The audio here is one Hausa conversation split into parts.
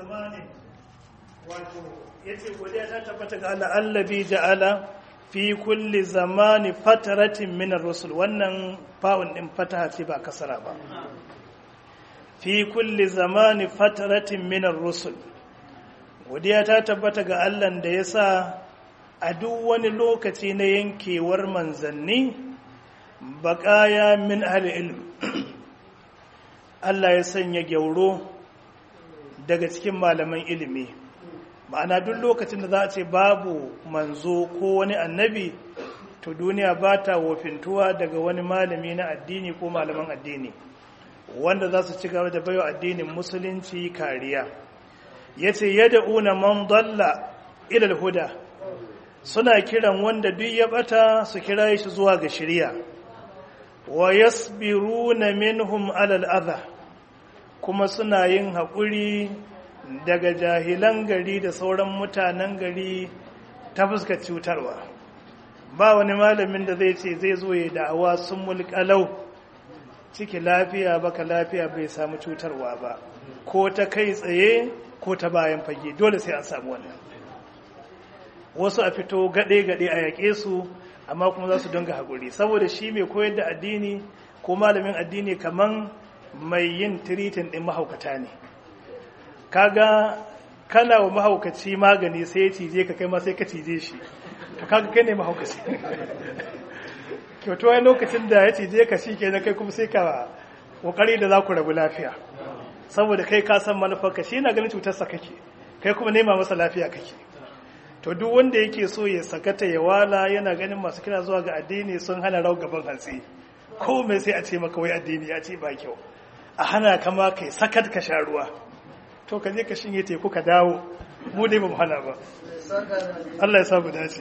zamanin wato yace godiya ta tabbata ga Allah allabi ja'ala fi kulli zamani fataratin min ar-rusul wannan fa'un din fataha ce ba kasara ba fi kulli zamani fataratin min ar-rusul godiya ta tabbata ga Allah da yasa a duk wani lokaci na yankewar manzanni baƙaya min ahli ilm Allah ya sanya gyauro daga cikin malaman ilimi ma'ana duk lokacin da za a ce babu manzo ko wani annabi to duniya ba ta wofintuwa daga wani malami na addini ko malaman addini wanda za su ci gaba da baiwa addinin musulunci kariya ya ce yadda una man dalla ilal huda suna kiran wanda duk ya bata su kira shi zuwa ga shirya wa yasbiruna minhum alal adha kuma suna yin haƙuri daga jahilan gari da sauran mutanen gari ta fuskar cutarwa ba wani malamin da zai ce zai zo ya da'awa sun mulkalau ciki lafiya baka lafiya bai samu cutarwa ba ko ta kai tsaye ko ta bayan fage dole sai an samu wannan wasu a fito gaɗe-gaɗe a yaƙe su amma kuma za su dinga haƙuri saboda shi mai koyar da addini ko malamin addini kaman mai yin tiritin ɗin mahaukata ne kaga kana wa mahaukaci magani sai ya cije ka kai ma sai ka cije shi to kaga kai ne mahaukaci kyautu wani lokacin da ya cije ka shi ke na kai kuma sai ka kokari da za ku rabu lafiya saboda kai ka san manufarka shi na ganin cutarsa kake kai kuma nema masa lafiya kake to duk wanda yake so ya sakata ya wala yana ganin masu kira zuwa ga addini sun hana rau gaban hantsi ko mai sai a ce maka wai addini ya ce ba kyau a hana kama kai sakat ka sha ruwa to ka je ka shinye teku ka dawo mu dai ba mu hana ba Allah ya samu dace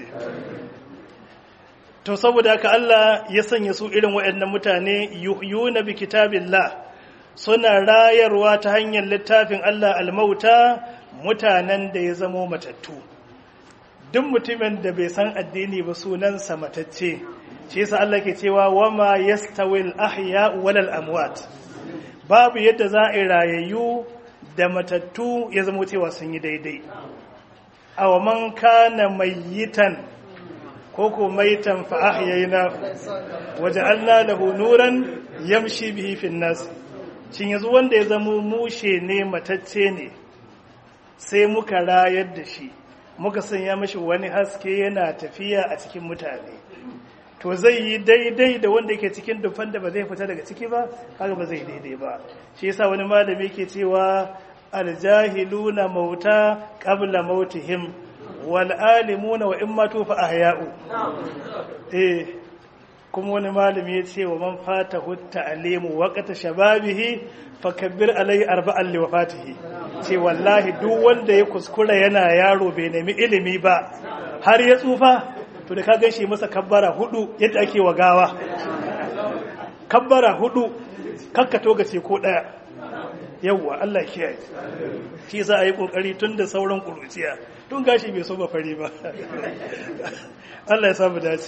to saboda haka Allah ya sanya su irin waɗannan mutane yuhyuna bi kitabillah suna rayarwa ta hanyar littafin Allah almauta mutanen da ya zamo matattu duk mutumin da bai san addini ba sunansa matacce shi yasa Allah ke cewa wama yastawil ahya walal amwat babu yadda za a rayayyu da matattu ya zama cewa sun yi daidai aw man kana mayyitan ko ko maitan fa ahyayna waja'alna lahu nuran yamshi bihi fin nas shin yanzu wanda ya zama mushe ne matacce ne sai muka rayar da shi muka sanya mashi wani haske yana tafiya a cikin mutane to zai yi daidai da wanda yake cikin dufan da ba zai fita daga ciki ba kaga ba zai daidai ba shi yasa wani malami ke cewa aljahiluna mauta qabla mautihim wal alimuna wa imma tufa ahya'u eh kuma wani malami ya ce wa man fata hutta alimu waqata shababihi fakabbir alai arba'an li wafatihi ce wallahi duk wanda ya kuskura yana yaro bai nemi ilimi ba har ya tsufa to da ka gaishe masa kabbara hudu yadda ake wa gawa kabbara hudu kakkato ga ce ko daya yawwa Allah kiyaye shi za a yi kokari tun da sauran kuruciya tun gashi bai so ba fari ba Allah ya samu dace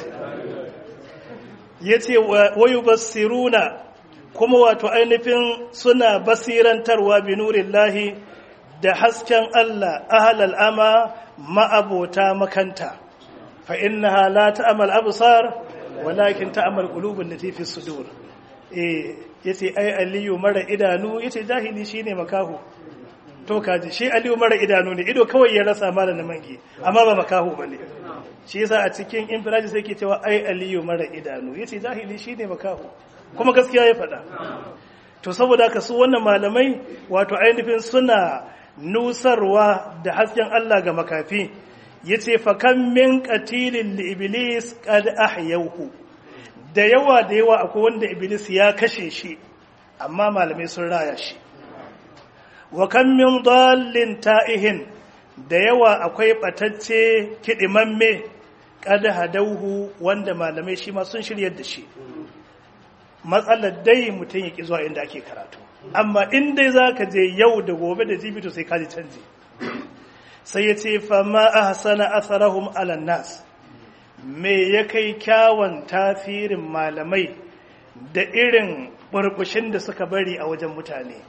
yace wayu basiruna kuma wato ainihin suna basirantarwa bi nurillahi da hasken Allah ahlal ama ma'abota makanta fa innaha la ta'mal absar walakin ta'mal qulubul lati fi sudur eh yace ai aliyu mara idanu yace jahili shine makahu to kaji shi aliyu mara idanu ne ido kawai ya rasa mala na mangi amma ba makahu bane shi yasa a cikin infiraji sai ke cewa ai aliyu mara idanu yace jahili shine makahu kuma gaskiya ya faɗa to saboda haka su wannan malamai wato ainihin suna nusarwa da hasken Allah ga makafi yace fa kam min qatilin li iblis qad ahyawhu da yawa da yawa akwai wanda iblis ya kashe shi amma malamai sun raya shi wa kam min dallin ta'ihin da yawa akwai batacce kidimamme qad hadauhu wanda malamai shi ma sun shiryar da shi matsalar dai mutum ya ki zuwa inda ake karatu amma in dai zaka je yau da gobe da jibito sai ka ji canji sai ya ce fama a hasana asarahum alan nas me ya kai kyawun tasirin malamai da irin burbushin da suka bari a wajen mutane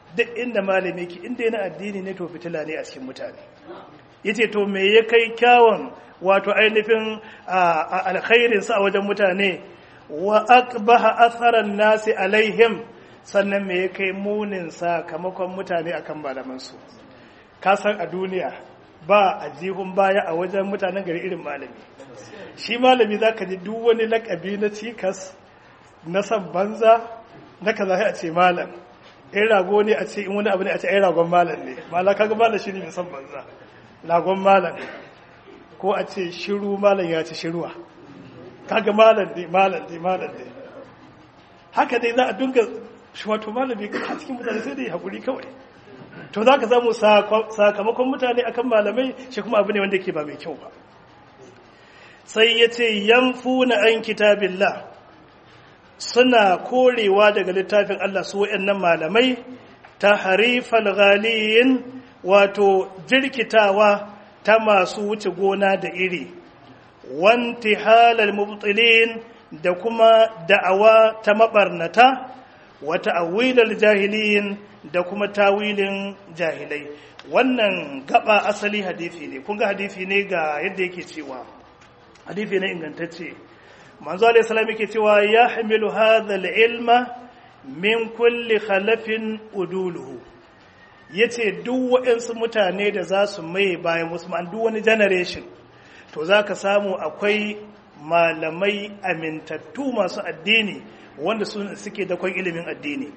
duk inda malami ki inda yana addini ne to fitila ne a cikin mutane yace to me ya kai kyawun wato ainihin alkhairin sa a wajen mutane wa aqbaha atharan nasi alaihim sannan me ya kai munin sakamakon mutane akan malaman su ka san a duniya ba a jihun baya a wajen mutanen gari irin malami shi malami zaka ji duk wani lakabi na cikas na san banza na kaza a ce malam in rago ne a ce in wani abu ne a ce ai ragon malam ne mala kaga malam shi ne mai san banza ragon malam ko a ce shiru malam ya ci shiruwa kaga malam ne malam ne malam ne haka dai za a dunga wato malami a cikin mutane sai dai hakuri kawai to za ka samu sakamakon mutane akan malamai shi kuma abu ne wanda ke ba mai kyau ba sai ya ce yamfuna an kitabillah suna korewa daga littafin Allah su waɗannan malamai ta harifal ghaliyin wato jirkitawa ta masu wuce gona da iri wanti halal mubtilin da kuma da'awa ta mabarnata wata awilal jahiliyin da kuma tawilin jahilai wannan gaba asali hadithi ne kun ga hadithi ne ga yadda yake cewa hadithi ne ingantacce manzo alayhi salam yake cewa ya hamilu hadha al-ilma min kulli khalafin uduluhu yace duk waɗansu mutane da za su mai bayan musulman duk wani generation to zaka samu akwai malamai amintattu masu addini wanda suke dakon ilimin addini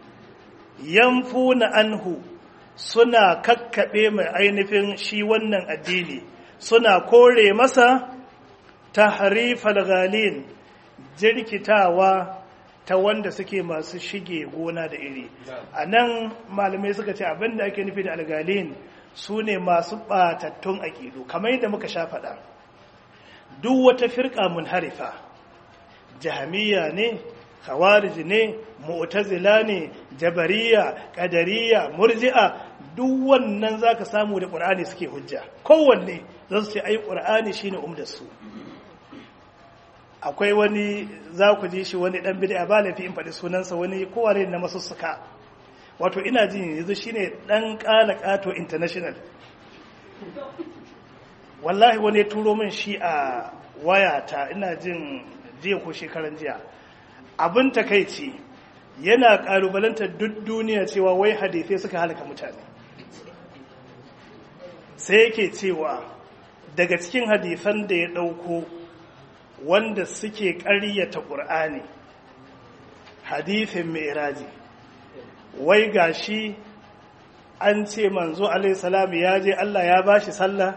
yamfuna anhu suna kakkaɓe mai ainihin shi wannan addini suna kore masa ta harifar galin jirkitawa ta wanda suke masu shige gona da iri a nan malamai suka ce abinda ake nufi da algalin su ne masu ɓatattun aƙidu kamar yadda muka sha faɗa duk wata firka mun harifa jahamiya ne khawarij ne mu'tazila ne jabariya qadariya murji'a duk wannan zaka samu da qur'ani suke hujja kowanne zan ce ai qur'ani shine umdar su akwai wani za ku ji shi wani dan bid'a ba lafi in faɗi sunansa wani kowane na masussuka wato ina jin yanzu shine dan kala kato international wallahi wani ya turo min shi a wayata ina jin jiya ko shekaran jiya abin takaici yana kalubalanta duk duniya cewa wai hadithai suka halaka mutane sai yake cewa daga cikin hadithan da ya ɗauko wanda suke ƙaryata ƙur'ani hadithin mai wai gashi an ce manzo alaihissalam ya je Allah ya bashi sallah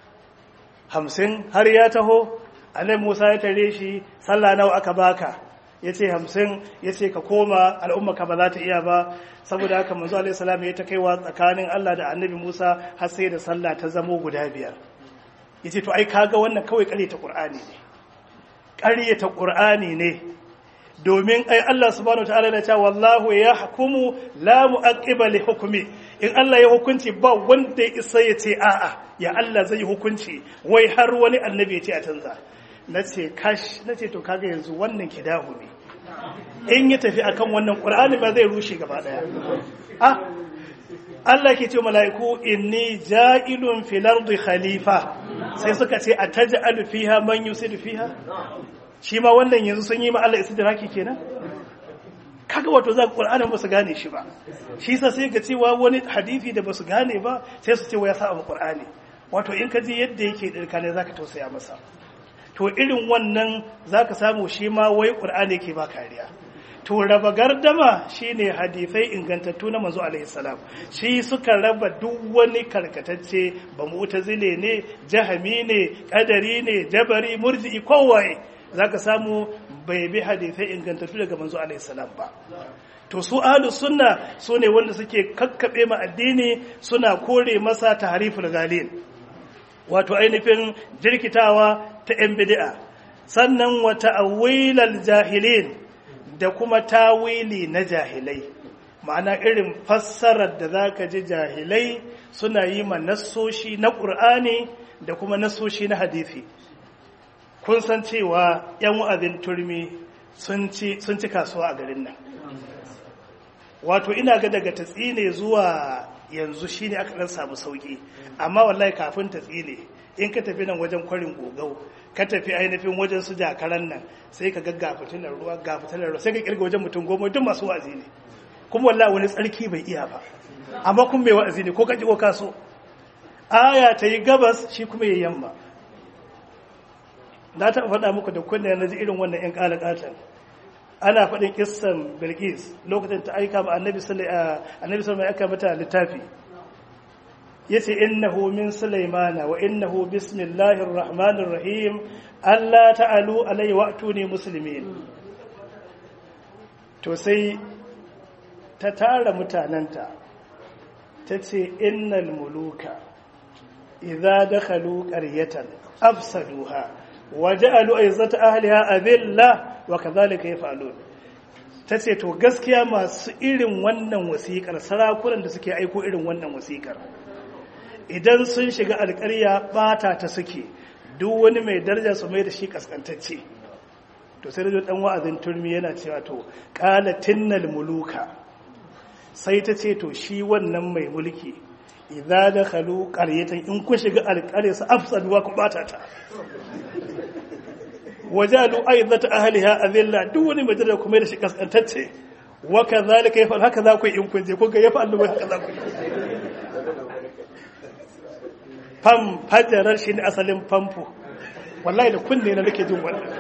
hamsin har ya taho annabi Musa ya tare shi sallah nawa aka baka ya ce hamsin ya ce ka koma al'umma ka ba za ta iya ba saboda haka manzo alaihi salam ya ta kaiwa tsakanin Allah da annabi Musa har sai da sallah ta zamo guda biyar ya ce to ai kaga wannan kawai ƙaryata Qur'ani ne ƙaryata Qur'ani ne domin ai Allah subhanahu wataala ya ce wallahu yahkumu la mu'aqqiba li hukmi in Allah ya hukunci ba wanda ya isa ya ce a'a ya Allah zai hukunci wai har wani annabi ya ce a canza nace kash nace to kaga yanzu wannan kidahu ne in ya tafi akan wannan qur'ani ba zai rushe gaba daya ah Allah ke ce mala'iku inni ja'ilun fil ardi khalifa sai suka ce ataj'alu fiha man yusidu fiha shi ma wannan yanzu sun yi ma Allah istidraki kenan kaga wato za Qur'anin ba su gane shi ba shi sa sai ga cewa wani hadisi da ba su gane ba sai su ce wa ya sa mu Qur'ani wato in ka ji yadda yake dirka ne zaka tausaya masa to irin wannan zaka samu shi ma wai Qur'ani yake ba kariya to raba gardama shine hadisai ingantattu na manzo alaihi salam shi suka raba duk wani karkatacce ba mu'tazile ne jahami ne qadari ne jabari murji'i kowaye zaka samu bai bi hadisai ingantattu daga manzo alaihi salam ba to su ahlu sunna su ne wanda suke kakkabe ma addini suna kore masa tahriful galil wato ainihin jirkitawa ta yan bid'a sannan wa ta'wilal jahilin da kuma tawili na jahilai ma'ana irin fassarar da zaka ji jahilai suna yi ma nassoshi na qur'ani da kuma nassoshi na hadisi kun san cewa 'yan wa'azin turmi sun ci kasuwa a garin nan wato ina ga daga tatsine zuwa yanzu shine aka dan samu sauki amma wallahi kafin tatsine in ka tafi nan wajen kwarin gogau ka tafi ainihin wajen su jakaran nan sai ka ga gafitilar ruwa gafitilar ruwa sai ka kirga wajen mutum goma duk masu wa'azi ne kuma wallahi wani tsarki bai iya ba amma kun mai wa'azi ne ko ka ji ko ka so aya ta yi gabas shi kuma ya yamma na taɓa faɗa muku da kunne na ji irin wannan ‘yan ƙalaƙatan ana faɗin kissan bilgis lokacin ta aika ma annabi sallallahu aika mata littafi ya ce innahu min sulaimana wa innahu bismillahir rahmanir rahim allah ta'alu alayhi wa atuni muslimin to sai ta tara mutanenta ta ce innal muluka idza dakhalu qaryatan afsaduha waja'alu aizzata ahliha adilla wa kadhalika yaf'alun tace to gaskiya masu irin wannan wasikar sarakunan da suke aiko irin wannan wasikar idan sun shiga alƙarya bata ta suke duk wani mai daraja su mai da shi kaskantacce to sai da dan wa'azin turmi yana cewa to qala tinnal muluka sai ta ce to shi wannan mai mulki idza dakhalu qaryatan in ku shiga alƙarya su afsaduwa ku bata ta wajalu aizata ahliha azilla duk wani mai daraja kuma da shi kaskantacce wa kadhalika yafal haka za ku yi in kun je kun ga yafa Allah haka za ku yi fam fajarar shi ne asalin famfo wallahi da kunne na nake jin wannan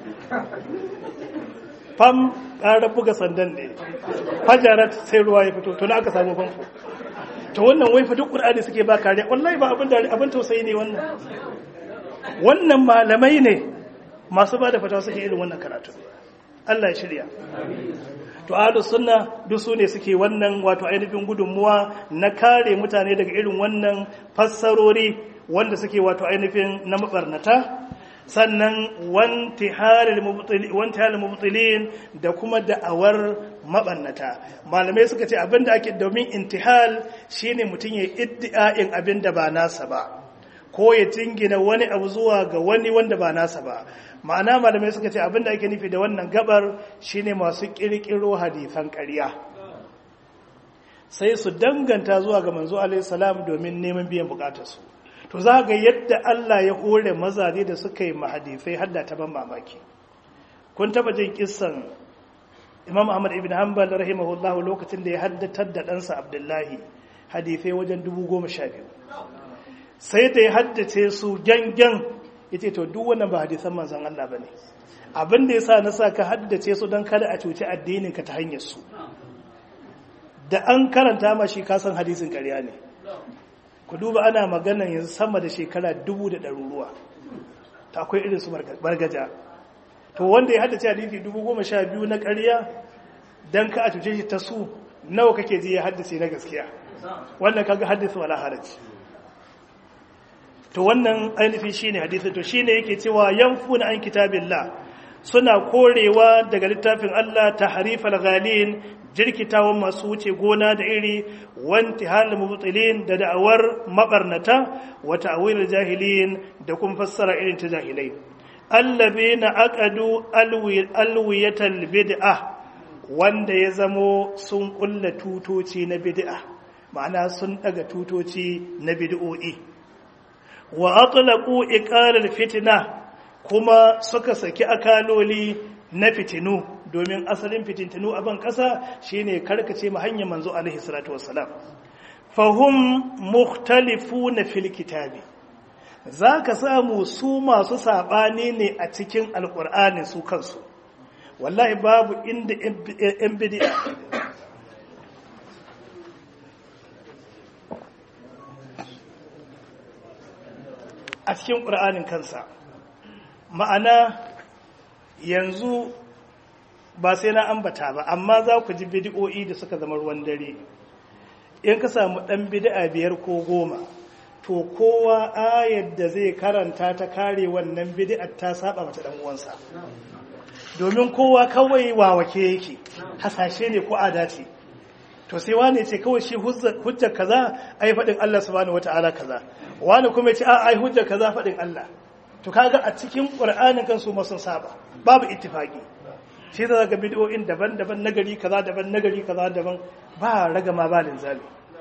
fam ƙara buga sandan ne fajarar sai ruwa ya fito to na aka samu famfo to wannan wai fa duk qur'ani suke ba kariya wallahi ba abin da abin tausayi ne wannan wannan malamai ne masu ba da fatawa suke irin wannan karatu Allah ya shirya to ahlus sunna duk su ne suke wannan wato ainihin gudunmuwa na kare mutane daga irin wannan fassarori wanda suke wato ainihin na mabarnata sannan wanti halil mubtilin da kuma da'awar mabannata malamai suka ce abinda ake domin intihal shine mutum ya iddi'a'in abinda ba nasa ba ko ya jingina wani abu zuwa ga wani wanda ba nasa ba ma'ana malamai suka ce abinda ake nufi da wannan gabar shine masu kirkiro hadisan ƙarya sai su danganta zuwa ga manzo alaihi salam domin neman biyan bukatarsu to za ga yadda Allah ya hore mazaje da suka yi mahadisai hadda ta ban mamaki kun taba jin kissan Imam Ahmad ibn Hanbal rahimahullahu lokacin da ya haddatar da ɗansa Abdullahi hadisai wajen dubu goma sha biyu sai da ya haddace su gangan ya ce to duk wannan ba hadisan manzan Allah ba ne abin da ya sa na sa ka haddace su don kada a cuci addinin ka ta hanyar su da an karanta ma shi kasan hadisin karya ne ku duba ana magana yanzu sama da shekara dubu da ɗaruruwa ta akwai irin su bargaja to wanda ya haddace hadisi dubu goma sha biyu na karya don ka a cuce shi ta su nawa kake ji ya haddace na gaskiya wannan kaga hadisi wala haraji to wannan ainihin shine hadisi to shine yake cewa yanfuna an kitabillah suna korewa daga littafin Allah tahrifal ghalin jirkitawan masu wuce gona da iri wanti hal mubtilin da da'awar mabarnata wa ta'wil jahilin da kuma fassara irin ta jahilai allabina aqadu alwiyatal bid'ah wanda ya zamo sun kulla tutoci na bid'a ma'ana sun daga tutoci na bid'o'i wa atlaqu iqalal fitna kuma suka saki akaloli na fitinu domin asalin fitintinu a ban kasa shine karkace mu hanyar manzo alaihi salatu wassalam fahum mukhtalifuna fil kitabi zaka samu su masu sabani ne a cikin alqur'ani su kansu wallahi babu inda yan bid'a a cikin ƙur'anin kansa ma'ana yanzu ba sai na ambata ba amma za ku ji bidi'o'i da suka zama ruwan dare in ka samu ɗan bidi'a biyar ko goma to kowa ayar da zai karanta ta kare wannan bidi'ar ta saba mata ɗan uwansa domin kowa kawai wawake yake hasashe ne ko adace to sai wane ce kawai shi hujjar kaza ai faɗin Allah subhanahu wata'ala kaza wani kuma ce a ai hujjar kaza faɗin Allah to kaga a cikin Qur'anin kan su sun saba babu ittifaqi shi za ga bid'o'in daban-daban nagari kaza daban nagari kaza daban ba ragama ba linzami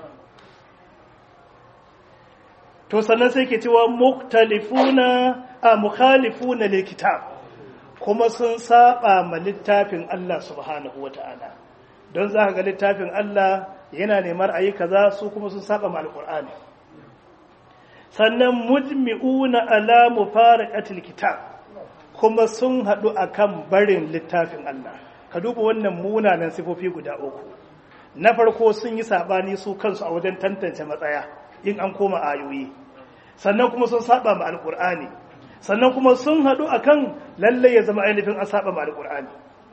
to sannan sai ke cewa muktalifuna a mukhalifuna lil kitab kuma sun saba ma littafin Allah subhanahu wata'ala don za ka ga littafin Allah yana neman ayi kaza su kuma sun saba ma alqur'ani sannan mujmi'una ala mufaraqatil kitab kuma sun hadu akan barin littafin Allah ka duba wannan munanan sifofi guda uku na farko sun yi sabani su kansu a wajen tantance matsaya in an koma ayoyi sannan kuma sun saba ma alqur'ani sannan kuma sun hadu akan lalle ya zama ainihin an saba ma alqur'ani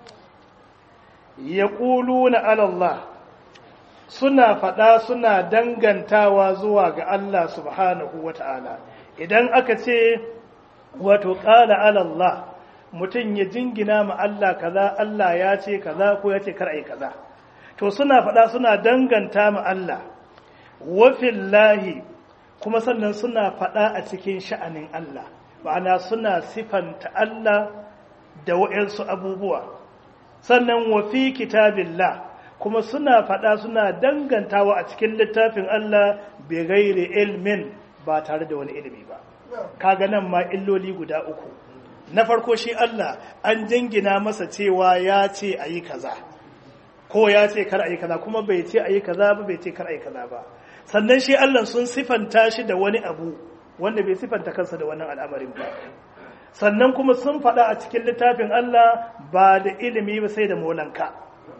yaquluna ala Allah suna faɗa suna dangantawa zuwa ga Allah subhanahu wa ta'ala idan aka ce wato ƙala alallah mutum ya jingina ma Allah kaza Allah ya ce kaza ko ya ce kar'ai kaza to suna faɗa suna danganta ma Allah wafillahi kuma sannan suna faɗa a cikin sha'anin Allah ma'ana suna sifanta Allah da wa'yansu abubuwa sannan wafi kitabillah kuma suna faɗa suna dangantawa a cikin littafin Allah bai gaire ilmin ba tare da wani ilimi ba kaga nan ma illoli guda uku na farko shi Allah an jingina masa cewa ya ce a yi kaza ko ya ce kar a yi kaza kuma bai ce a yi kaza ba bai ce kar a yi kaza ba sannan shi Allah sun sifanta shi da wani abu wanda bai sifanta kansa da wannan al'amarin ba sannan kuma sun faɗa a cikin littafin Allah ba da ilimi ba sai da molanka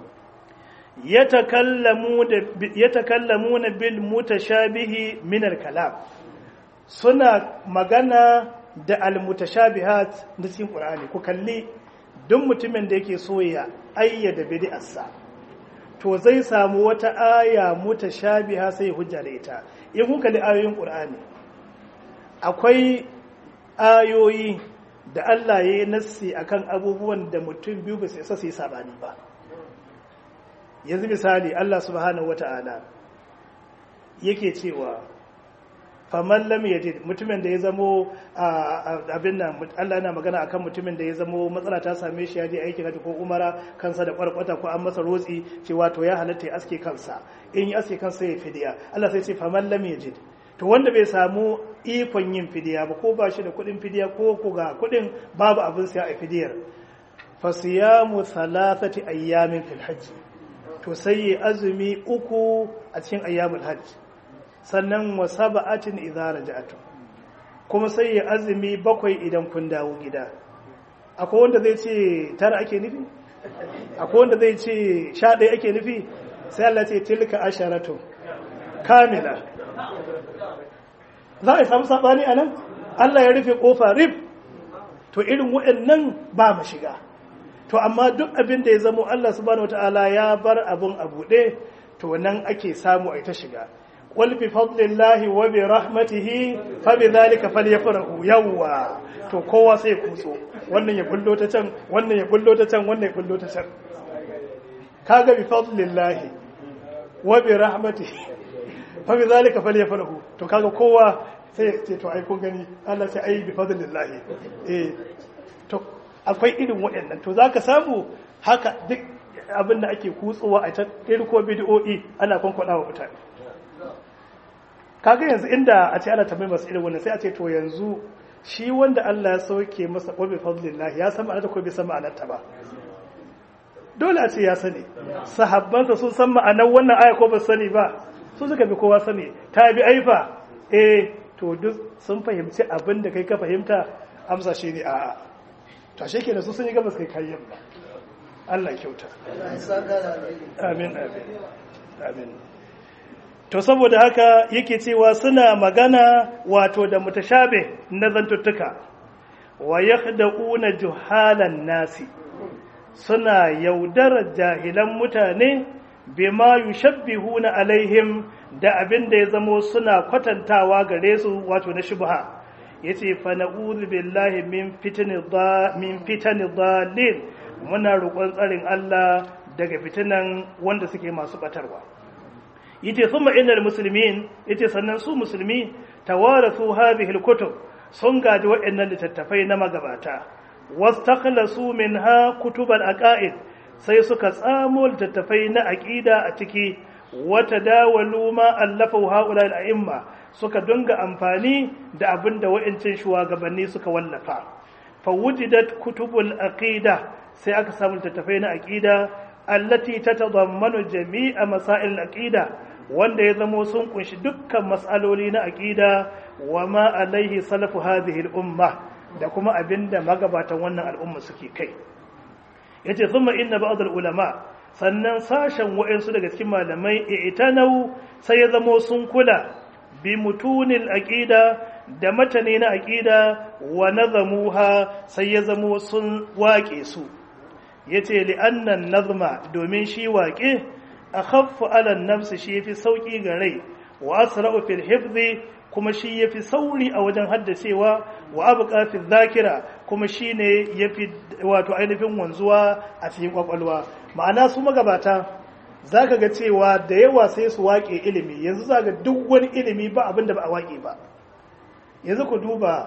yatakallamuna bil mutashabihi min al-kalam suna magana da al-mutashabihat na cikin Qur'ani ku kalli duk mutumin da yake so ya ayyada bid'arsa to zai samu wata aya mutashabiha sai hujja da ita in kun kalli ayoyin Qur'ani akwai ayoyi da Allah ya yi nassi akan abubuwan da mutum biyu ba su isa su yi sabani ba yanzu misali Allah subhanahu wata'ala yake cewa faman lam yajid mutumin da ya zamo abin nan Allah yana magana akan mutumin da ya zamo matsala ta same shi ya je aikin haji ko umara kansa da kwarkwata ko an masa rotsi cewa to ya halatta ya aske kansa in ya aske kansa ya fidiya Allah sai ce faman lam yajid to wanda bai samu ikon yin fidiya ba ko ba shi da kuɗin fidiya ko ko ga kuɗin babu abin siya a fidiyar fasiyamu thalathati ayyamin fil hajji to sai yi azumi uku a cikin ayyamul hajj sannan wa sab'atin idza raja'tu kuma sai yi azumi bakwai idan kun dawo gida akwai wanda zai ce tara ake nufi akwai wanda zai ce sha ɗaya ake nufi sai Allah ce tilka asharatu kamila za a samu sabani anan Allah ya rufe kofa rif to irin waɗannan ba mu shiga to amma duk abin da ya zamo Allah subhanahu wataala ya bar abun a buɗe to nan ake samu a ta shiga qul bi fadlillahi wa bi rahmatihi fa bi dhalika falyafrahu yawwa to kowa sai kutso wannan ya bullo ta can wannan ya bullo ta can wannan ya bullo ta can kaga bi fadlillahi wa bi rahmatihi fa bi dhalika falyafrahu to kaga kowa sai ya ce to ai kun gani Allah sai ai bi fadlillahi eh to akwai irin waɗannan to za ka samu haka duk abin da ake kutsowa a ta irko bidiyo'i ana kwankwada wa mutane kaga yanzu inda a ce ana tambayi masu irin wannan sai a ce to yanzu shi wanda Allah ya sauke masa ƙwabi fadlillah ya san ma'anar ko bai san ma'anar ta ba dole a ce ya sani sahabbansa sun san ma'anar wannan aya ko ba sani ba su suka bi kowa sani ta bi aifa eh to duk sun fahimci abin da kai ka fahimta amsa shi ne a'a to ashe kenan su sun yi gabas kai kayan ba Allah kyauta amin amin amin to saboda haka yake cewa suna magana wato da mutashabe na zantuttuka wa yakhda'una juhalan nasi suna yaudar jahilan mutane bima yushabbihuna alaihim da abin da ya zamo suna kwatantawa gare su wato na shubha yace fa na'udhu billahi min fitni dha min fitani dhalin muna roƙon tsarin Allah daga fitinan wanda suke masu batarwa yace thumma innal muslimin yace sannan su musulmi tawarathu hadhihi alkutub sun gaji waɗannan littattafai na magabata wastakhlasu minha kutubal aqaid sai suka tsamo littattafai na aqida a ciki wata dawalu ma allafa haula al-a'imma suka dunga amfani da abin da wa'incin shugabanni suka wallafa fawujidat kutubul aqida sai aka samu littattafai na aqida allati tatadammanu jami'a masail aqida wanda ya zamo sun kunshi dukkan mas'aloli na aqida wa ma alaihi salafu hadhihi al-umma da kuma abinda magabatan wannan al'umma suke kai yace thumma inna ba'd al-ulama sannan sashen wa'insu daga cikin malamai i'tanau sai ya zamo sun kula bi mutunil aqida da matane na aqida wa nazamuha sai ya zamo sun waƙe su yace li annan nazma domin shi waƙe akhaffu ala nafsi shi yafi sauki ga rai wa asra'u fil hifzi kuma shi yafi sauri a wajen haddacewa wa abqa fi dhakira kuma shine yafi wato ainihin wanzuwa a cikin kwakwalwa ma'ana su magabata zaka ga cewa da yawa sai su waƙe ilimi yanzu zaka duk wani ilimi ba abin da ba a waƙe ba yanzu ku duba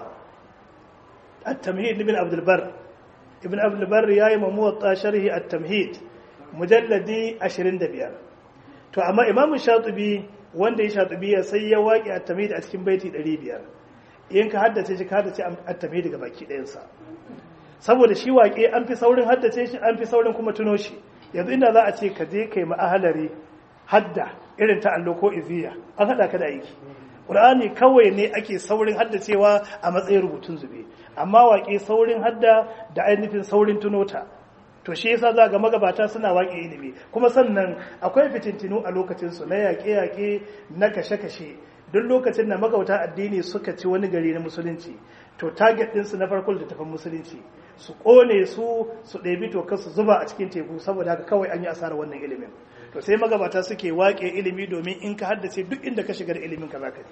at-tamhid ibn abdul bar ibn abdul bar yayi mamuwatta sharhi at-tamhid mujalladi 25 to amma imam shatibi wanda ya shatibi sai ya waƙe at-tamhid a cikin baiti 500 in ka haddace shi ka haddace at-tamhid daga baki ɗayansa saboda shi waƙe an fi saurin haddace shi an fi saurin kuma tuno shi yanzu inda za a ce ka je kai ma'ahalari hadda irin ta allo ko iziya an haɗa ka da aiki ƙur'ani kawai ne ake saurin haddacewa a matsayin rubutun zube amma waƙe saurin hadda da ainihin saurin tunota to shi yasa za ga magabata suna waƙe ilimi kuma sannan akwai fitintinu a lokacinsu na yaƙe-yaƙe na kashe-kashe duk lokacin da magauta addini suka ci wani gari na musulunci to target ɗinsu na farko da tafan musulunci su ƙone su su ɗebi tokar su zuba a cikin teku saboda haka kawai an yi asarar wannan ilimin to sai magabata suke waƙe ilimi domin in ka haddace duk inda ka shiga da ilimin ka zaka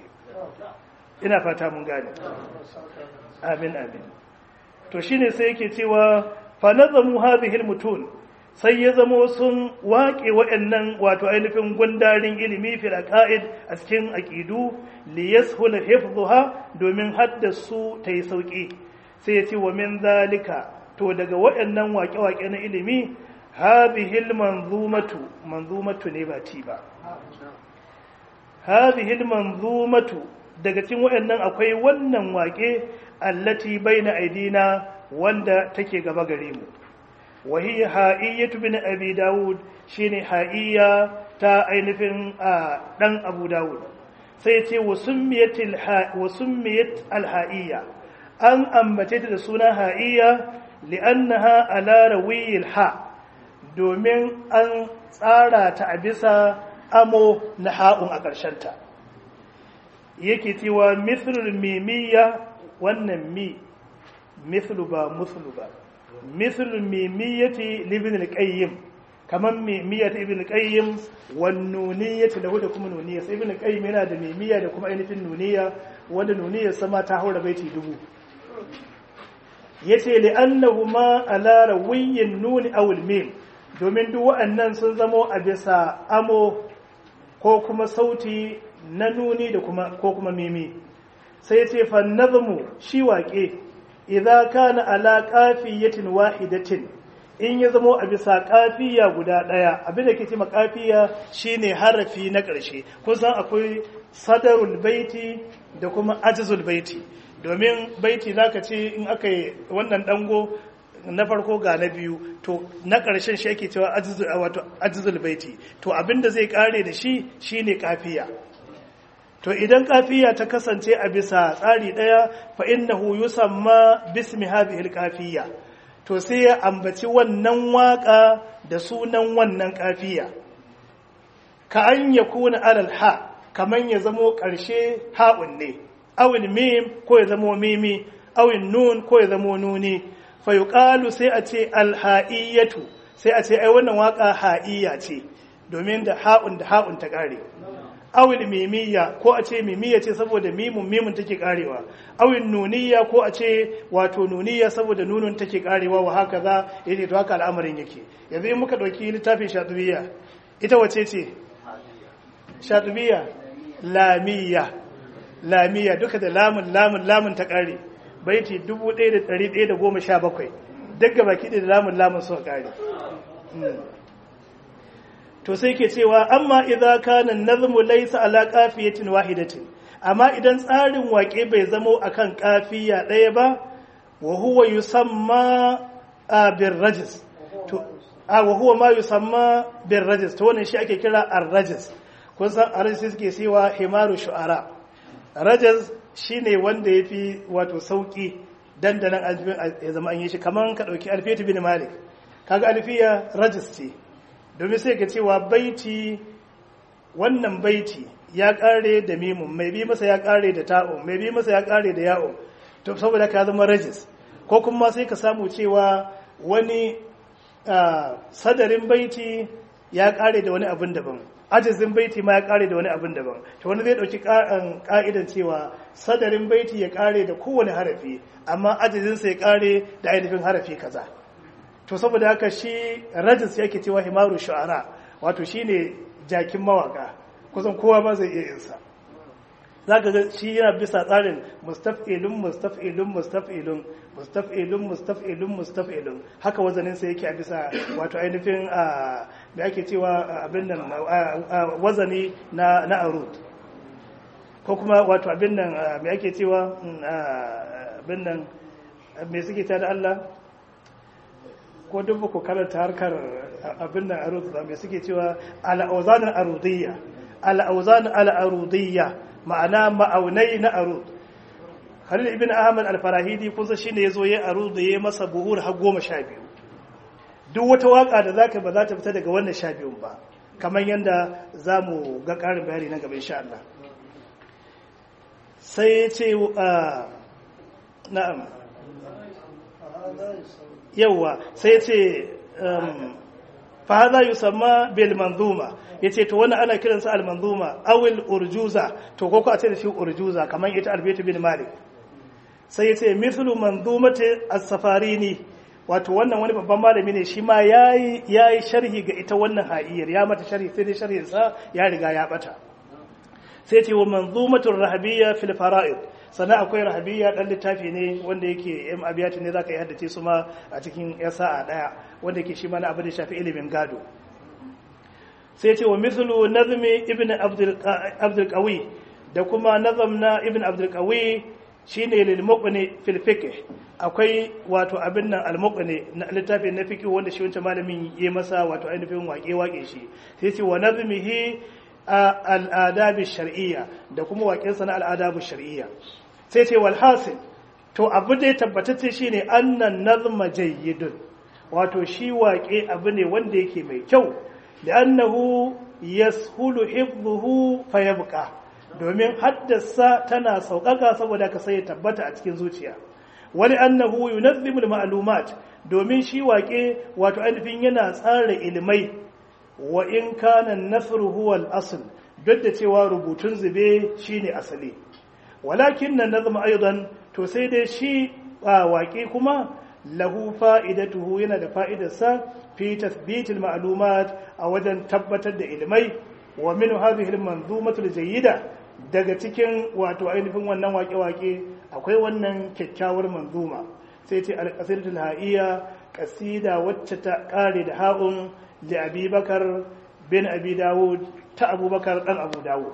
je ina fata mun gane amin amin to shine sai yake cewa fa nazamu hadhihi almutun sai ya zamo sun waƙe waɗannan wato ainihin gundarin ilimi fil aqaid a cikin aqidu li yashul hifdhuha domin haddasu ta yi sauki sai ya ce wa min zalika to daga waɗannan waƙe-waƙe na ilimi hadhihi manzumatu manzumatu ne ba ti ba hadhihi manzumatu daga cikin waɗannan akwai wannan waƙe allati baina aidina wanda take gaba gare mu wa hiya ha'iyyatu bin abi daud shine ha'iyya ta ainihin dan abu daud sai ce wa summiyatil wa summiyat al ha'iyya an ambace ta da suna ha'iyya li'annaha ala rawiyil ha domin an tsara ta a bisa amo na ha'un a ta. yake cewa mithlul mimiyya wannan mi mithlu ba muthlu ba mithlul mimiyyati libin al-qayyim kaman mimiyyati ibn al-qayyim wan nuniyyati lahu da kuma nuniyya sai ibn al-qayyim yana da mimiyya da kuma ainihin nuniyya wanda nuniyya sama ta haura baiti dubu yace li annahuma ala rawiyyin nuni aw al-mim domin duk waɗannan sun zamo a bisa amo ko kuma sauti na nuni da kuma ko kuma mimi sai yace fa nazmu shi waƙe idza kana ala qafiyatin wahidatin in ya zamo a bisa kafiya guda daya abin da ke ce kafiya shine harafi na ƙarshe kun san akwai sadarul baiti da kuma ajzul baiti domin baiti zaka ce in aka yi wannan dango na farko ga na biyu to na ƙarshen shi ake cewa ajzul baiti to abin da zai kare da shi shine kafiya to idan kafiya ta kasance a bisa tsari daya fa innahu yusamma bismi hadhihi alqafiya to sai ya ambaci wannan waka da sunan wannan kafiya ka an yakuna alal ha kaman ya zamo karshe ha'un ne awil mim ko ya zamo mimi awil nun ko ya zamo nuni fa yuqalu sai a ce alha'iyatu sai a ce ai wannan waka ha'iya ce domin da ha'un da ha'un ta kare awil mimiyya ko a ce mimiyya ce saboda mimun mimun take karewa awil nuniyya ko a ce wato nuniyya saboda nunun take karewa wa haka za yace to haka al'amarin yake yanzu in muka dauki littafin shatibiyya ita wace ce shatibiyya lamiyya lamiyya duka da lamun lamun lamun ta kare baiti 1117 daga baki da lamun lamun suka kare to sai ke cewa amma idza kana nazmu laysa ala qafiyatin wahidatin amma idan tsarin waƙe bai zamo akan kafiya ɗaya ba wa huwa yusamma bir rajis to a wa huwa ma yusamma bir rajis to wannan shi ake kira ar-rajis kun san ar-rajis suke cewa himaru shu'ara rajis shine wanda yafi wato sauki dandanan alfin ya zama an yi shi kaman ka dauki alfiyatu bin malik kaga alfiya rajis ce domin sai ka cewa baiti wannan baiti ya kare da mimun mai bi masa ya kare da ta'un mai bi masa ya kare da ya'un to saboda ka zama rajis ko kuma sai ka samu cewa wani sadarin baiti ya kare da wani abin daban ajizin baiti ma ya kare da wani abin daban to wani zai dauki ka'idan cewa sadarin baiti ya kare da kowane harafi amma ajizinsa ya kare da ainihin harafi kaza to saboda haka shi rajis yake cewa himaru shu'ara wato shine jakin mawaka kusan kowa ba zai iya yinsa za ka ga shi yana bisa tsarin mustaf'ilun mustaf'ilun mustaf'ilun mustaf'ilun mustaf'ilun mustaf'ilun haka wazanin sa yake a bisa wato ainihin a da ake cewa abin nan wazani na na arud ko kuma wato abin nan me ake cewa abin nan me suke ta da Allah ko duk ba ku karanta harkar abin nan arud ba me suke cewa al-awzan al-arudiyya al-awzan al-arudiyya ma'ana ma'aunai na arud khalil ibn ahmad al-farahidi kusa shine yazo ya arud da ya masa buhur har goma sha biyu duk wata waka da zaka ba za ta fita daga wannan sha biyun ba kamar yadda za mu ga ƙarin bayani na gaba insha Allah sai ya ce na'am yawwa sai ya ce fa hadha yusamma bil manzuma yace to wannan ana kiransa al manzuma awil urjuza to ko ko a ce da shi urjuza kamar ita albayt bin malik sai yace mithlu manzumati as-safarini wato wannan wani babban malami ne shi ma yayi yayi sharhi ga ita wannan ha'iyar ya mata sharhi sai dai sharhin sa ya riga ya bata sai ce wa manzumatur rahabiyya fil fara'id sannan akwai rahabiyya dan littafi ne wanda yake yan abiyati ne zaka yi haddace su ma a cikin ya sa'a daya wanda yake shi ma na abu da shafi ilimin gado sai ce wa mithlu nazmi ibn abdul abdul qawi da kuma nazam na ibn abdul qawi shine lil muqni fil fiqh akwai wato abin nan al muqni na littafi na fiqh wanda shi wancan malamin yayi masa wato ainihin waƙe waƙe shi sai ce wa nazmihi al'adabi shar'iyya da kuma waƙensa na al'adabu shar'iyya sai ce walhasil to abu da ya tabbatacce shi ne annan nazma jayyidun wato shi waƙe abu ne wanda yake mai kyau da annahu yashulu hifdhuhu fayabqa domin haddasa tana sauƙaƙa saboda ka sai tabbata a cikin zuciya wani annahu yunazzimu al-ma'lumat domin shi waƙe wato ainihin yana tsara ilimai wa in kana nasru huwa al-asl duk da cewa rubutun zube shine asali walakin nan nazma aidan to sai dai shi waƙe kuma lahu fa'idatuhu yana da fa'idarsa fi tathbit al-ma'lumat a wajen tabbatar da ilmai wa min hadhihi al-manzumatu al-jayyida daga cikin wato ainihin wannan waƙe-waƙe akwai wannan kyakkyawar manzuma sai ce al-qasidatul ha'iyya qasida wacce ta kare da ha'un da abubakar bin abi dawud ta abubakar dan abu dawud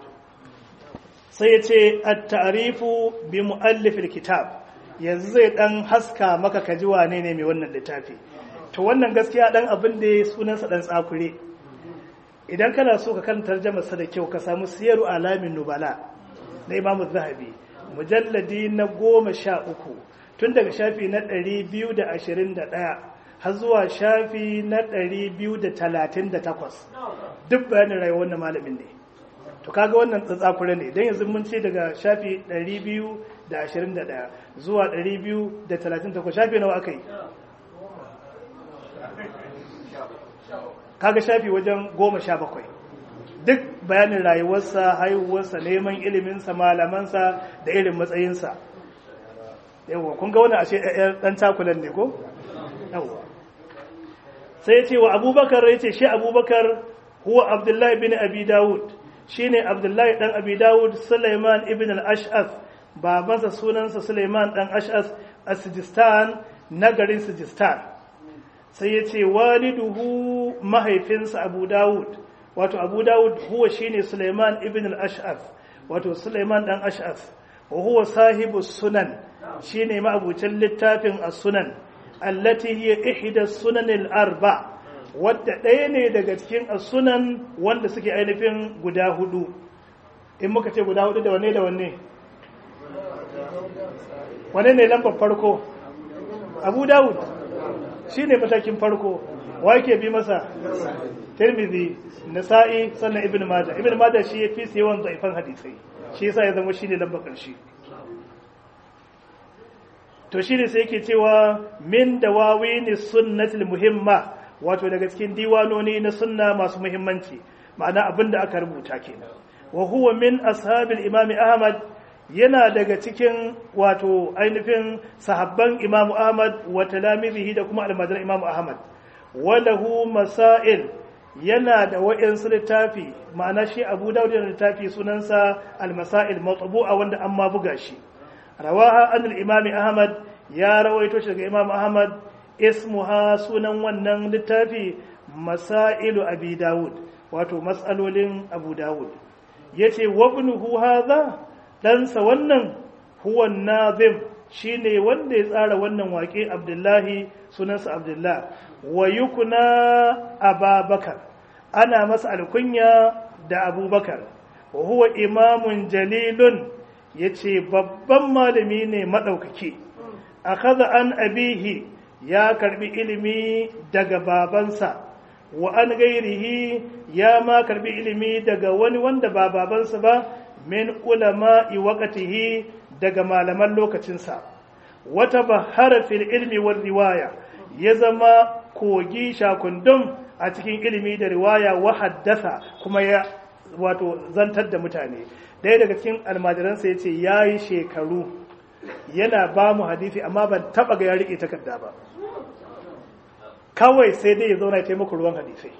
sai ya ce a ta'arifu bi mu'allifil kitab yanzu zai dan haska maka kaji wane ne mai wannan littafi to wannan gaskiya dan abin da ya sunansa dan tsakure idan kana so ka kan tarjama sa da kyau ka samu siyaru alamin nubala na imamu zahabi mujalladi na goma sha uku tun daga shafi na ɗari biyu da ashirin da ɗaya har zuwa shafi na 238 duk bayanin rayuwar wannan malamin ne to kaga wannan tsatsakura ne don yanzu mun ce daga shafi 221 zuwa 238 shafi nawa aka yi kaga shafi wajen 17 duk bayanin rayuwarsa haihuwarsa neman iliminsa malamansa da irin matsayinsa yawwa kun ga wani ashe ɗan takulan ne ko? yawwa sai ya ce wa abubakar ya ce shi abubakar huwa abdullahi bin abi dawud shi ne abdullahi ɗan abi dawud suleiman ibn al-ash'as babansa sunansa suleiman ɗan ash'as a sijistan na garin sijistan sai ya ce waliduhu mahaifinsa abu dawud wato abu dawud huwa shine suleiman ibn al-ash'af wato suleiman dan ash'af wa huwa sahibu sunan shine ma'abucin littafin as-sunan allati hiya ihda sunan al-arba wadda ɗaya ne daga cikin as-sunan wanda suke ainihin guda hudu in muka ce guda hudu da wanne da wanne wanne ne lambar farko abu dawud shine matakin farko wa yake bi masa tirmidhi nasa'i sannan ibn majah ibn majah shi yafi yawan zaifan hadisai shi yasa ya zama shine lambar karshe to shine sai yake cewa min dawawin sunnatil muhimma wato daga cikin diwanoni na sunna masu muhimmanci ma'ana abinda aka rubuta kenan wa huwa min ashabil imam ahmad yana daga cikin wato ainihin sahabban imam ahmad wa talamizihi da kuma almajiran imam ahmad walahu masail yana da wa'insu littafi ma'ana shi abu dawud yana littafi sunansa al-masail matbu'a wanda an ma buga shi rawaha an al-imam ahmad ya rawaito shi daga imam ahmad ismuha sunan wannan littafi masailu abi dawud wato mas'alolin abu dawud yace wabnuhu hadha ɗansa wannan huwa nazim shine wanda ya tsara wannan waƙe abdullahi sunansa abdullah wa yukuna ababakar ana masa alkunya da abubakar wa huwa imamun jalilun yace babban malami ne maɗaukaki akhadha an abihi ya karbi ilimi daga babansa wa an gairihi ya ma karbi ilimi daga wani wanda ba babansa ba min ulama'i waqtihi daga malaman lokacinsa wata bahara fil ilmi war riwaya ya zama kogi shakundum a cikin ilimi da riwaya wa haddasa kuma ya wato zantar da mutane ɗaya daga cikin almajiransa ya ce ya yi shekaru yana ba mu hadisi amma ban taɓa ga ya riƙe takarda ba kawai sai dai ya zauna ya taimaka ruwan hadisai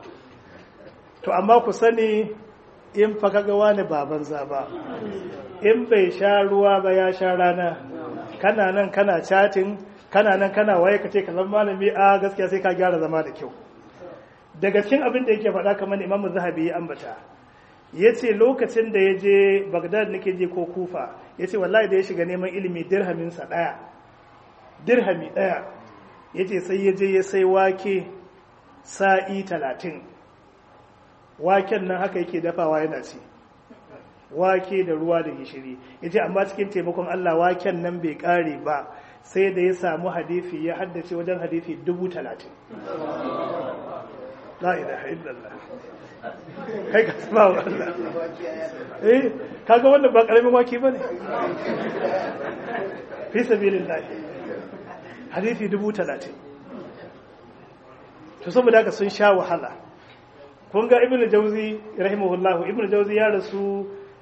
to amma ku sani in fa kaga wani baban ba in bai sha ruwa ba ya sha rana kana nan kana chatting kana nan kana waye ka ce kallon malami a gaskiya sai ka gyara zama da kyau daga cikin abin da yake faɗa kamar imam zahabi ya ambata ya ce lokacin da ya je bagdad nake je ko kufa ya ce wallahi da ya shiga neman ilimi dirhaminsa ɗaya dirhami ɗaya ya ce sai ya je ya sai wake sa'i talatin waken nan haka yake dafawa yana ci wake da ruwa da gishiri ya ce amma cikin taimakon Allah waken nan bai kare ba sai da ya samu hadifi ya haddace wajen hadifi dubu talatin la ilaha illallah kai ka saba wa Allah eh kaga wannan ba karamin wake bane fi sabilillah hadifi dubu talatin to saboda haka sun sha wahala kun ga ibn jauzi rahimahullahu ibn jauzi ya rasu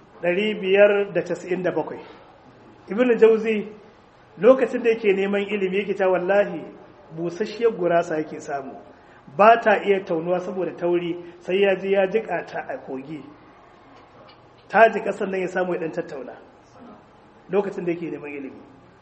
597 ibn jauzi lokacin da yake neman ilimi yake ta wallahi busasshiyar gurasa yake samu ba ta iya taunuwa saboda tauri sai ya ji ya jika ta a kogi ta ji kasan nan ya samu ya dan tattauna lokacin da yake neman ilimi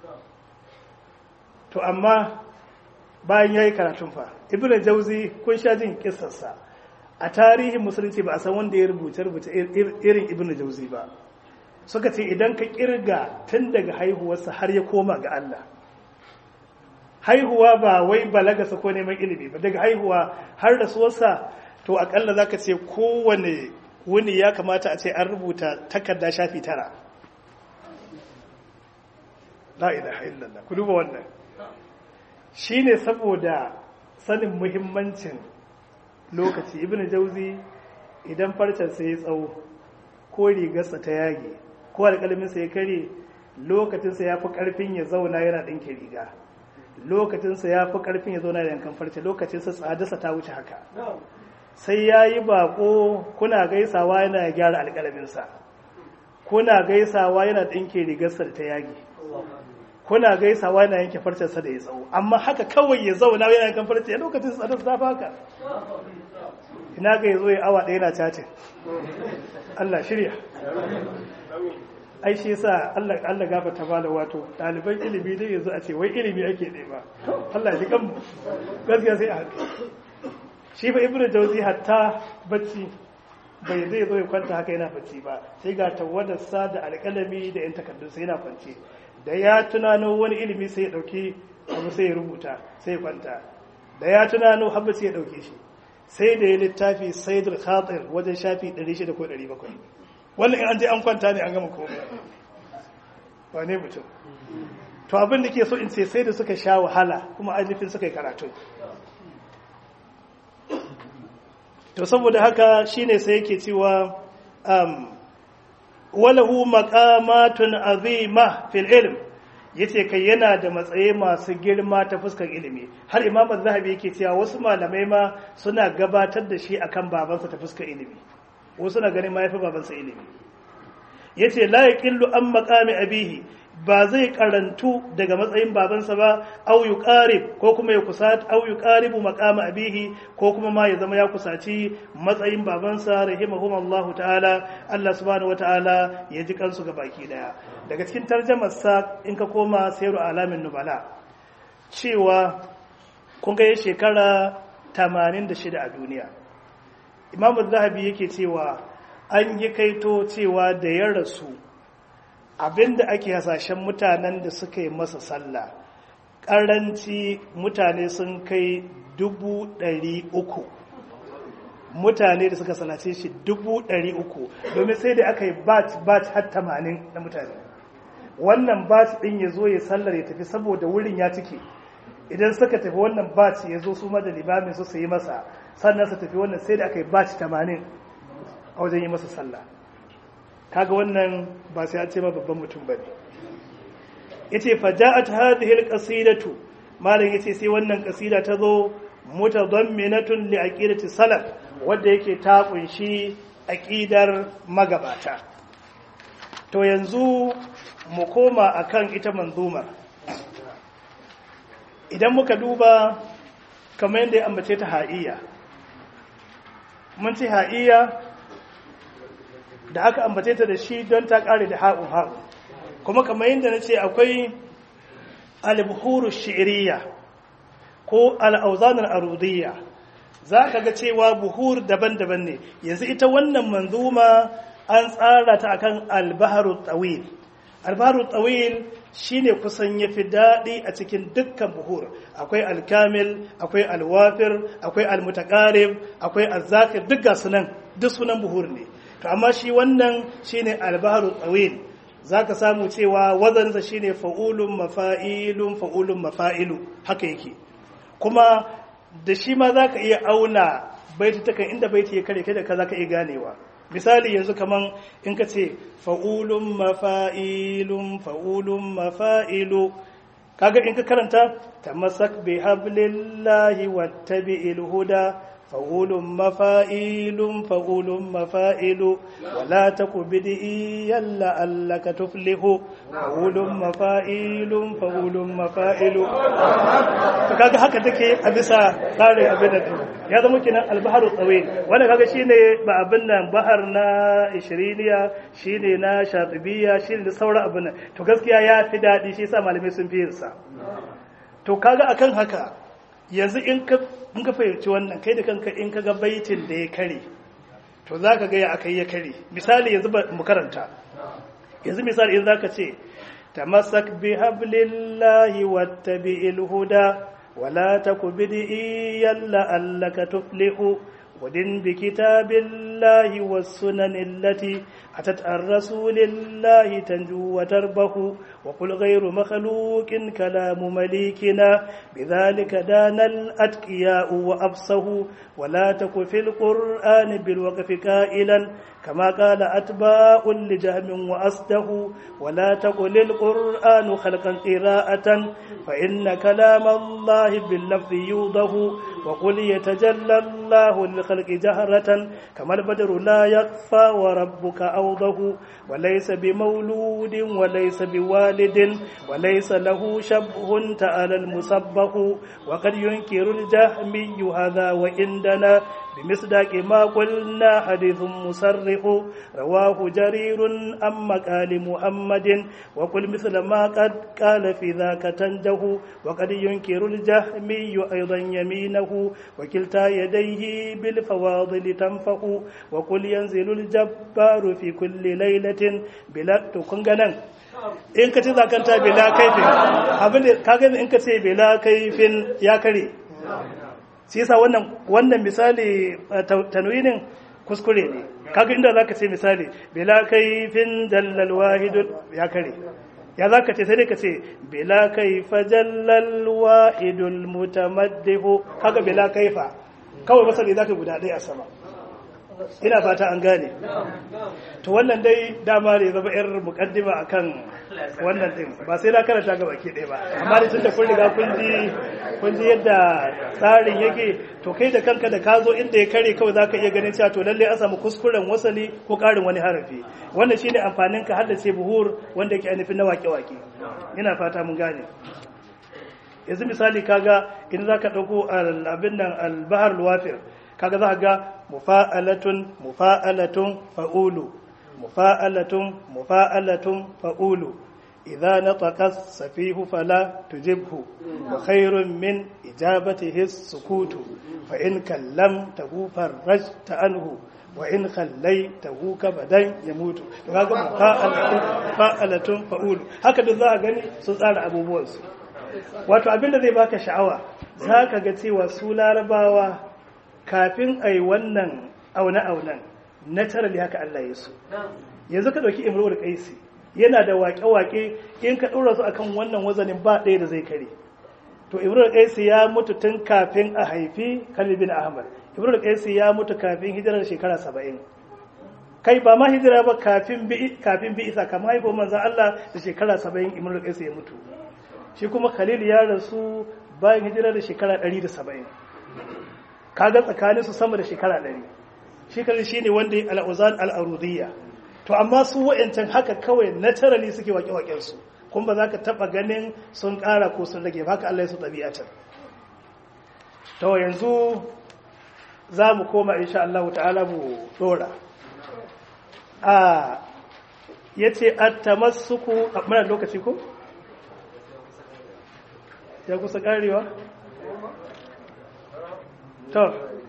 to amma bayan ya yi karatun fa ibn jauzi kun sha jin kisarsa a tarihin musulunci ba a san wanda ya rubuce rubuce irin ibn jauzi ba suka ce idan ka kirga tun daga haihuwarsa har ya koma ga Allah haihuwa ba wai balagasa ko neman ilimi ba daga haihuwa har da suwarsa to akalla za ka ce kowane wuni ya kamata a ce an rubuta takarda shafi tara la ilaha illallah ku duba wannan shine saboda sanin muhimmancin lokaci ibn jauzi idan farcensa ya tsawo ko rigarsa ta yage ko alƙalminsa ya kare lokacinsa ya fi ƙarfin ya zauna yana ɗinke riga lokacinsa ya fi ƙarfin ya zauna da yankan farce lokacinsa tsadarsa ta wuce haka sai ya yi baƙo kuna gaisawa yana gyara alƙalminsa kuna gaisawa yana ɗinke rigarsa da ta yage kuna gaisawa yana yanke farcensa da ya tsawo amma haka kawai ya zauna yana yankan farce ya lokacin tsadar ta haka ina ga ya zo ya awa ɗaya na cacin Allah shirya ai shi yasa Allah Allah gafarta bala wato ɗaliban ilimi dai yanzu a ce wai ilimi ake nema Allah ji kanmu gaskiya sai a haka shi fa ibnu jawzi hatta bacci bai zai zo ya kwanta haka yana bacci ba sai ga tawadarsa da alƙalami da yan takardun sai yana kwance da ya tunano wani ilimi sai ya dauki abu sai ya rubuta sai ya kwanta da ya tunano habba sai ya dauke shi sai da ya littafi saidul khatir wajen shafi 600 ko 700 wannan in an je an kwanta ne an gama komai wane mutum to abin da ke so in ce sai da suka sha wahala kuma ainihin suka yi karatu to saboda haka shine sai yake cewa um, walahu maqamatun azima fil ilm yace kai yana da matsayi masu girma ta fuskar ilimi har imam az-zahabi yake cewa wasu malamai ma suna gabatar da shi akan babansa ta fuskar ilimi wasu na ganin mahaifi babansa ilimi yace la yaqillu an maqami abihi ba zai karantu daga matsayin babansa ba au yuqarib ko kuma ya kusat au yuqaribu maqama abihi ko kuma ma ya zama ya kusaci matsayin babansa rahimahumullahu ta'ala Allah subhanahu wata'ala ya ji kansu ga baki daya daga cikin tarjumar sa in ka koma sayru alamin nubala cewa kun ga shekara 86 a duniya Imam Zahabi yake cewa an yi kaito cewa da ya rasu abinda ake hasashen mutanen da suka yi masa sallah ƙaranci mutane sun kai dubu ɗari uku mutane da suka salace shi dubu ɗari uku domin sai da aka yi bat bat har tamanin na mutane wannan bat ɗin ya zo ya sallar ya tafi saboda wurin ya cike idan suka tafi wannan bat ya zo su da limamin su su yi masa sannan su tafi wannan sai da aka yi bat tamanin a wajen yi masa sallah kaga wannan ba sai an ce ma babban mutum ba ne yace faja'at hadhihi alqasidatu malam yace sai wannan kasida ta zo mutadamminatun li aqidati salaf wanda yake ta kunshi aqidar magabata to yanzu mu koma akan ita manzumar idan muka duba kamar yadda ya ambace ta ha'iya mun ci ha'iya da aka ambace ta da shi don ta kare da ha'un ha'un kuma kamar yadda na ce akwai albuhuru shi'iriya ko al'auzanar arudiyya za ka ga cewa buhur daban-daban ne yanzu ita wannan manzuma an tsara ta akan albaharu tsawil albaharu tsawil shine kusan ya fi daɗi a cikin dukkan buhur akwai alkamil akwai alwafir akwai almutakarib akwai azzakir duk ga sunan duk sunan buhur ne to amma shi wannan shine albaharu tsawil zaka samu cewa wazansa shine fa'ulun mafa'ilun fa'ulun mafa'ilu haka yake kuma da shi ma zaka iya auna baiti takan inda baiti ya kare kai da ka zaka iya ganewa misali yanzu kaman in ka ce fa'ulun mafa'ilun fa'ulun mafa'ilu kaga in ka karanta tamassak bi hablillahi wattabi'il huda فقول مفائل فقول مفائل ولا تك بدئيا لعلك تفلح فقول مفائل فقول مفائل kaga haka take a bisa tsarin abin da ya zama kenan albaharu tsawil wanda kaga shine ba abin nan bahar na ishiriniya shine na shatibiya shine da sauran abin nan to gaskiya ya fi daɗi shi yasa malamai sun fi yin sa to kaga akan haka yanzu in ka fahimci wannan kai da kanka in ka ga baitin da ya kare to za ka gaya aka yi ya kare misali yanzu mu karanta yanzu misali in za ka ce tamassak bi hablillahi wattabi'il huda wala taku bid'iyan la'allaka tuflihu ودن بكتاب الله والسنن التي أتت عن رسول الله تنجو وتربه وقل غير مخلوق كلام مليكنا بذلك دان الأتقياء وأبصه ولا تك في القرآن بالوقف كائلا كما قال أتباع لجهم وأصده ولا تقل القرآن خلقا قراءة فإن كلام الله باللفظ يوضه وقل يتجلى الله للخلق جهرة كما البدر لا يخفى وربك أوضه وليس بمولود وليس بوالد وليس له شبه تعالى المسبه وقد ينكر الجهمي هذا وعندنا بمصداق ما قلنا حديث مسرح واضح رواه جرير عن مقال محمد وقل مثل ما قد قال في ذاك تنجه وقد ينكر الجهمي أيضا يمينه وكلتا يديه بالفواضل تنفخ وقل ينزل الجبار في كل ليلة بلا تكنغنا in ka ce zakanta bela kaifin abinda kaga in ka ce bela kaifin ya kare shi yasa wannan wannan misali tanwinin kuskure ne kaga inda zaka ce misali bela kaifin dallal wahid ya kare ya zaka ce sai dai ka ce bela kaifa jallal wahidul mutamaddihu kaga bela kaifa kawai masali zaka guda ɗaya a sama ina fata an gane to wannan dai dama ne zama yar mukaddima akan wannan din ba sai na karanta ga baki ɗaya ba amma da tunda kun riga kun ji kun ji yadda tsarin yake to kai da kanka da ka zo inda ya kare kawai zaka iya ganin cewa to lalle an samu kuskuren wasali ko ƙarin wani harafi wannan shine amfanin ka haddace buhur wanda yake ainihin na wake-wake ina fata mun gane yanzu misali kaga idan zaka dauko abin nan al-bahr al-wafir kaga za ga mufa'alatun mufa'alatun fa'ulu mufa'alatun mufa'alatun fa'ulu idza nataqa safihu fala tujibhu wa khairun min ijabatihi sukutu fa in kallamtahu farajta anhu wa in khallaitahu kabadan yamutu to kaga mufa'alatun fa'alatun fa'ulu haka duk za ka gani sun tsara abubuwan su wato abinda zai baka sha'awa za ka ga cewa su larabawa kafin a yi wannan aune-aunen naturally haka Allah ya so yanzu ka ɗauki imrul qaisi yana da waƙe-waƙe in ka ɗora su akan wannan wazanin ba ɗaya da zai kare to imrul qaisi ya mutu tun kafin a haifi Khalid bin Ahmad imrul qaisi ya mutu kafin hijirar shekara saba'in kai ba ma hijira ba kafin bi kafin bi isa kamar haifo manzon Allah da shekara saba'in imrul qaisi ya mutu shi kuma Khalil ya rasu bayan hijira da shekara ɗari da saba'in kaga tsakaninsu sama da shekara ɗari shekarar shi ne wanda ya al'uzan al'arudiyya to amma su wa'yancan haka kawai naturally suke waƙe-waƙensu kuma ba za ka taɓa ganin sun ƙara ko sun rage haka Allah ya su ɗabi'atar to yanzu za mu koma insha Allah ta'ala mu ɗora a ya ce a tamassuku a muna lokaci ko? ya kusa ƙarewa? to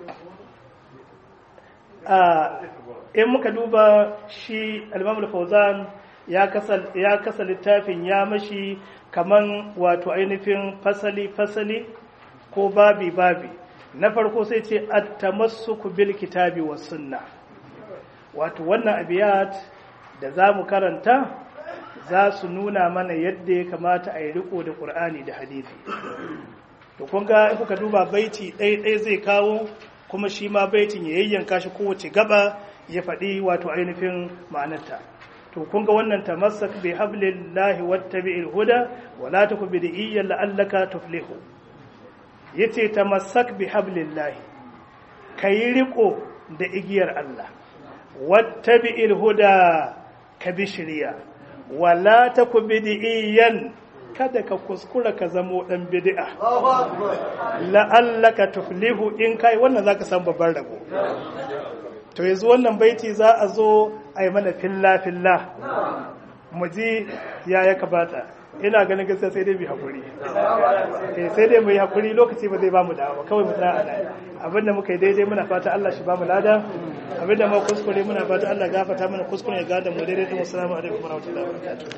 in muka duba shi alimamul fauzan ya kasa littafin ya mashi kaman wato ainihin fasali-fasali ko babi-babi na farko sai ce at-tamassuku bil kitabi was sunna wato wannan abiyat da za mu karanta za su nuna mana yadda ya kamata a yi riko da ƙur'ani da hadithi to kun ga in kuka duba baiti ɗaya zai kawo kuma shi ma baitin ya yayyanka shi kowace gaba ya faɗi wato ainihin ma'anarta to kun ga wannan tamassak bi hablillahi wattabi'il huda wa la taku bid'iyyan la'allaka tuflihu yace tamassak bi hablillahi kayi riko da igiyar Allah wattabi'il huda ka bi shiriya wa la taku bid'iyyan kada ka kuskura ka zamo dan bid'a la'allaka tuflihu in kai wannan zaka san babban rabo to yanzu wannan baiti za a zo a yi mana filla filla mu ji ya ya kabata ina ganin gaskiya sai dai mu hakuri eh sai dai mu yi hakuri lokaci ba zai ba mu dawo kawai mu tsaya nan abinda muka yi daidai muna fata Allah shi ba mu lada abinda mu kuskure muna fata Allah gafarta mana kuskure ya gada mu daidai din assalamu alaikum warahmatullahi wabarakatuh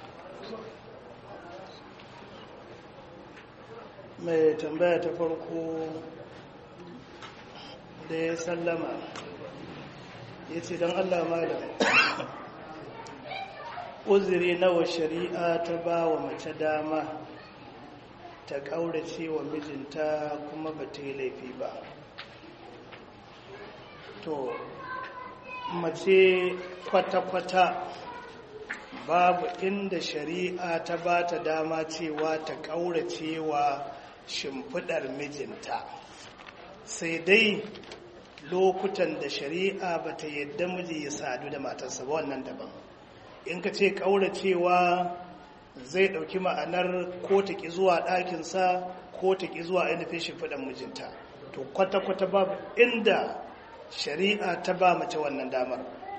mai tambaya ta farko da ya sallama ya ce don allah malam uzuri nawa shari'a ta ba wa mace dama ta ƙaurace wa mijinta kuma ba ta yi laifi ba to mace kwata-kwata babu inda shari'a ta ba ta dama cewa ta ƙaurace wa shimfiɗar mijinta sai dai lokutan da shari'a ba ta yadda miji ya sadu da matarsa ba wannan daban in ka ce ƙauracewa zai ɗauki ma'anar ko ta ƙi zuwa ɗakinsa ko ta ƙi zuwa ainihin shimfiɗar mijinta to kwata-kwata babu inda shari'a ta ba mace wannan damar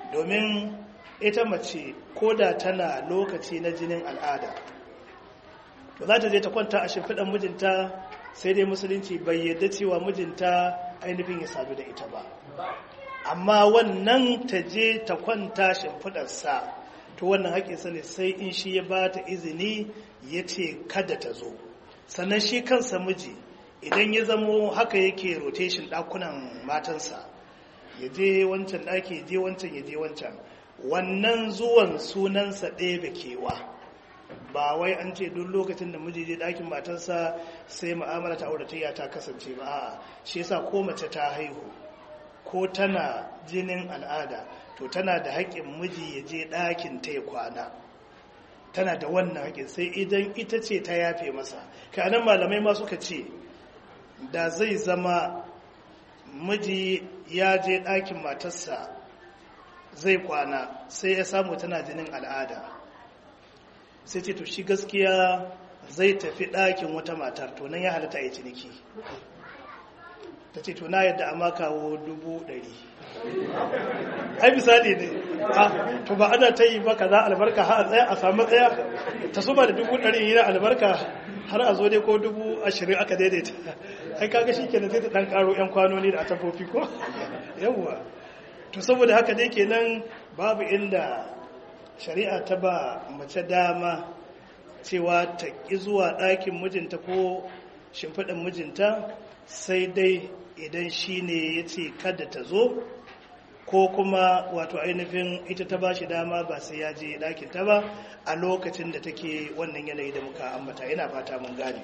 domin ita mace ko da tana lokaci na jinin al'ada to za ta je ta kwanta a shimfiɗan mijinta sai dai musulunci bai yadda cewa mijinta ainihin ya sadu da ita ba amma wannan ta je ta kwanta shimfiɗarsa to wannan haƙinsa ne sai in shi ya ba ta izini ya ce kada ta zo sannan shi kansa miji idan ya zamo haka yake rotation ɗakunan matansa ya je wancan ɗaki ya je wancan ya je wancan wannan zuwan sunansa ɗaya da kewa ba wai an ce duk lokacin da miji je ɗakin matarsa sai mu'amala ta auratayya ta kasance ba a'a shi yasa ko mace ta haihu ko tana jinin al'ada to tana da haƙƙin miji ya je ɗakin ta ya kwana tana da wannan haƙƙin sai idan ita ce ta yafe masa kai anan malamai ma suka ce da zai zama miji ya je ɗakin matarsa zai kwana sai ya samu tana jinin al'ada sai ce to shi gaskiya zai tafi ɗakin wata matar to nan ya halatta ya ciniki ta ce to na yadda amma kawo dubu ɗari ai misali ne to ba ana ta yi ba ka za albarka ha a tsaya a samu tsaya ta suba da dubu ɗari yana albarka har a zo dai ko dubu ashirin aka daidaita ai kaga shi kenan sai ta ɗan ƙaro 'yan kwanoni da atafofi ko yawwa to saboda haka dai kenan babu inda shari'a ta ba mace dama cewa ta ƙi zuwa ɗakin mijinta ko shimfiɗin mijinta sai dai idan shi ne ya ce kada ta zo ko kuma wato ainihin ita ta ba shi dama ba sai ya je ɗakinta ba a lokacin da take wannan yanayi da muka ambata ina fata mun gane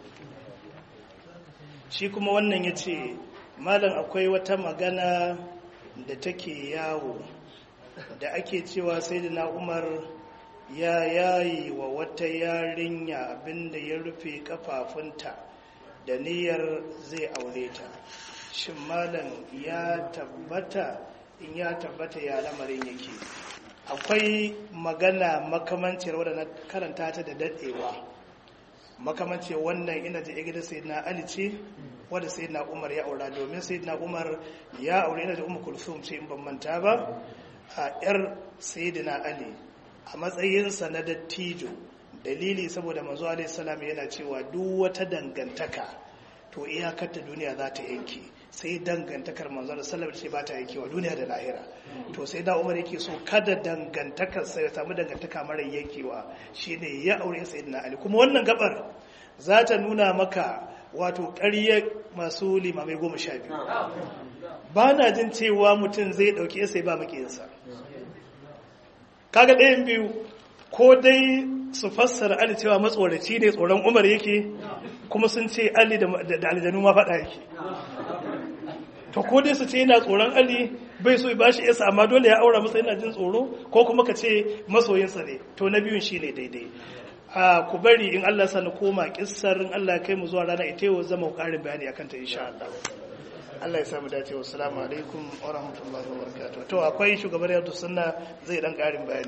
shi kuma wannan ya ce malam akwai wata magana da take yawo da ake cewa sai da na umar ya yayi wa wata yarinya abinda ya rufe kafafunta da niyyar zai aure ta shin malam ya tabbata in ya tabbata ya lamarin yake akwai magana makamancin wadda na karanta ta da daɗewa makamancin wannan ina da igida sai na ali ce wadda sai na umar ya aura domin sai na umar ya aure ina da umar kulsum ce in ban manta ba a yar sayyidina ali a matsayinsa na dattijo dalili saboda manzo alaihi salam yana cewa duk wata dangantaka to iyakar ta duniya za ta yanke sai dangantakar manzo alaihi salam ce ba ta yankewa duniya da lahira to sai da umar yake so kada dangantakar sai ya samu dangantaka mara yankewa shine ya aure sayyidina ali kuma wannan gabar za ta nuna maka wato ƙarya masu limamai goma sha biyu ba na jin cewa mutum zai ɗauki sai ba makiyinsa kaga ɗayan biyu ko dai su fassara ali cewa matsoraci ne tsoron umar yake kuma sun ce ali da aljanu ma faɗa yake to ko dai su ce yana tsoron ali bai so ba shi yasa amma dole ya aura masa yana jin tsoro ko kuma ka ce masoyinsa ne to na biyun shi ne daidai a ku bari in Allah sa na koma kissar in Allah kai mu zuwa rana ita yau zama ƙarin bayani akan ta insha Allah Allah ya samu dace wa salamu alaikum wa rahmatullahi wa barakatuh to akwai shugabar yadda sunna zai dan ƙarin bayani